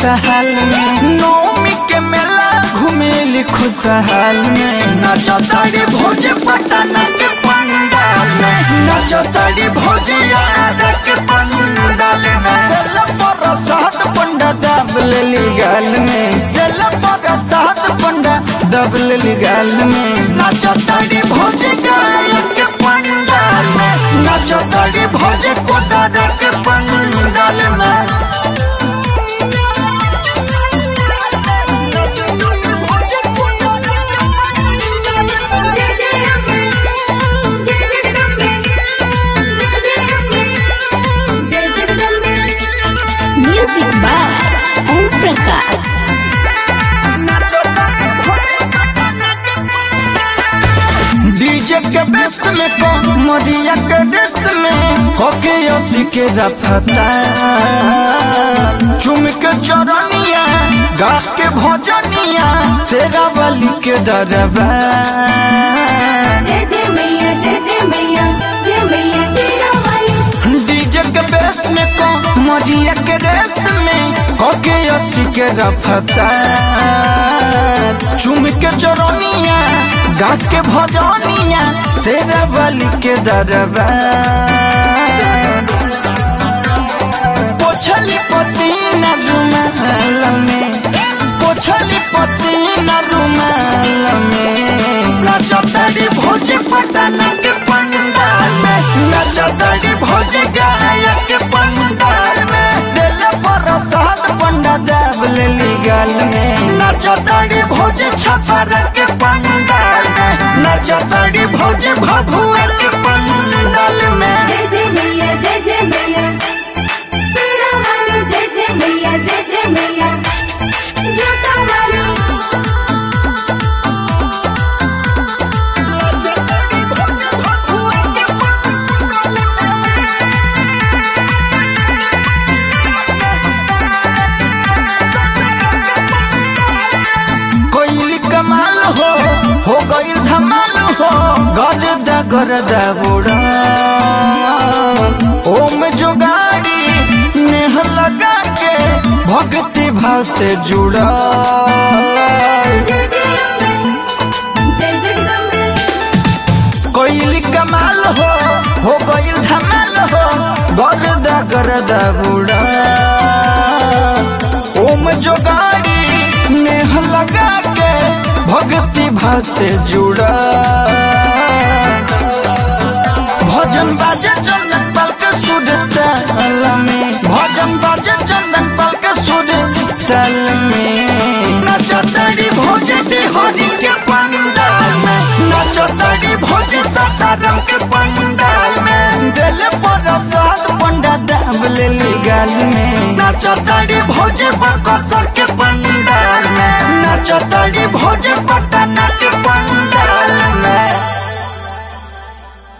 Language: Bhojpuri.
खुशहाल में नौमी के मेला घूमेली खुशहाल में नाचो तारी भोज पटना के पंडाल में नाचो तारी भोज यार के पंडाल में दिल पर सात पंडा दब लेली गाल में दिल पर सात पंडा दब लेली गाल में नाचो तारी भोज गायक के पंडाल में नाचो तारी भोज कोदार के पंडाल में जय जय अम्बे जय जगदम्बे जय जय अम्बे जय Jagdambe music by Om Prakash DJ के बेस में को मरिया के रेस में होके ओसी के रफता चुम के चरनिया गा के भजनिया शेरा वाली के दरबा जय जय मैया जय जय मैया जय मैया शेरा वाली डीजे के बेस में को मरिया के रेस में होके ओसी के रफता चुम के चरनिया गा के भजनिया शेरा वाली के दरबा पोछली पसीना रुमाल में पोछली पसीना रुमाल में नचतरी भोज पटना के पंडाल में नचतरी भोज गायक के पंडाल में दिल पर सात पंडा दाब लेली गाल में नचतरी भोज छपर के पंडाल में नचतरी भोज भभुआ के पंडाल में जय जय मैया जय जय मैया शेरा वाली जय जय मैया जय जय मैया जोता वाली कोई कमाल हो हो गई धमाल हो गरदा गरदा बुड़ा ओम जुगाड़ी नेह लगा के भक्ति भाव से जुड़ा जय जय अम्बे जय जगदम्बे कोई कमाल हो हो गई धमाल हो गरदा गरदा बुड़ा ओम जोगाड़ी नेह लगा के भक्ति भाव से जुड़ा भजन बाजे चंदन पल के सुर ताल में भजन बाजे चंदन पल के सुर ताल में नचतरी भोज हरि के पंडाल में नचतरी भोज सासाराम के पंडाल में दिल पर सात पंडा दाब लेली गाल में नचतरी भोज बकसर के पंडाल में नचतरी भोज पटा